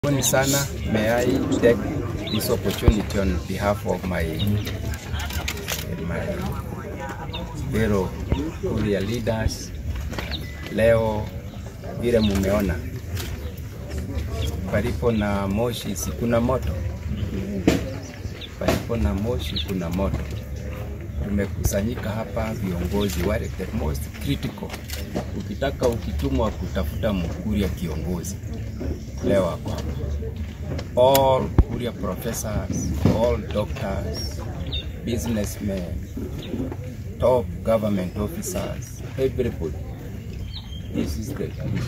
Karibuni sana. May I take this opportunity on behalf of my my fellow Kuria leaders. Leo vile mumeona, palipo na moshi si kuna moto, palipo na moshi kuna moto. Tumekusanyika hapa viongozi wale the most critical. Ukitaka ukitumwa kutafuta Mkuria kiongozi leo wako hapa. All Kuria professors, all doctors, businessmen, top government officers, everybody. This is the group.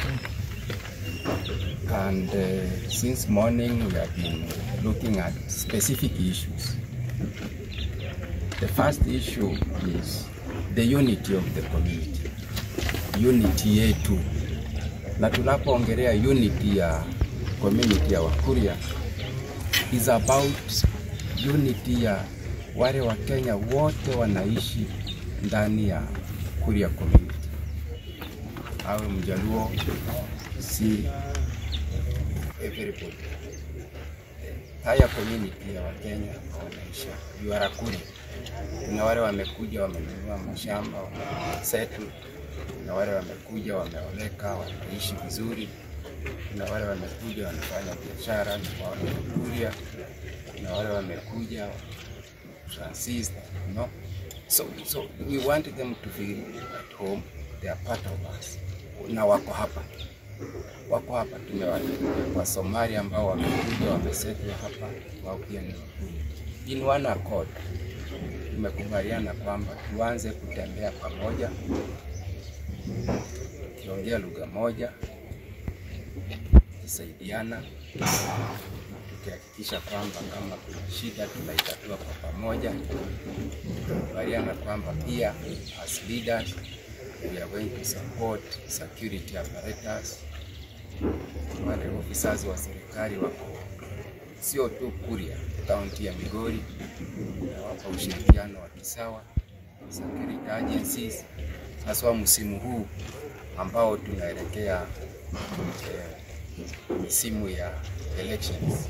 And uh, since morning we have been looking at specific issues. The first issue is the unity of the community, unity yetu na tunapoongelea unity ya community ya Wakuria is about unity ya wale Wakenya wote wanaishi ndani ya Kuria community, awe Mjaluo, si everybody. Haya community ya Wakenya wanaishi Yuarakuri. Kuna wale wamekuja wamenunua mashamba wamesettle kuna wale wamekuja wameoleka, wanaishi vizuri. Kuna wale wamekuja wanafanya biashara Kuria. Kuna wale wamekuja transist, you know? So, so we want them to feel at home, they are part of us, na wako hapa wako hapa. Tumewaleta wa Somalia ambao wamekuja wamesettle hapa, wao pia ni Wakuria. In one accord tumekubaliana kwamba tuanze kutembea pamoja tukiongea lugha moja, tukisaidiana, tukihakikisha kwamba kama kuna shida tunaitatua kwa pamoja. Tukubaliana kwamba pia as leaders we are going to support security apparatus. Wale officers wa serikali wako sio tu Kuria, kaunti ya Migori, nawapa ushirikiano wa kisawa security agencies haswa msimu huu ambao tunaelekea eh, misimu ya elections.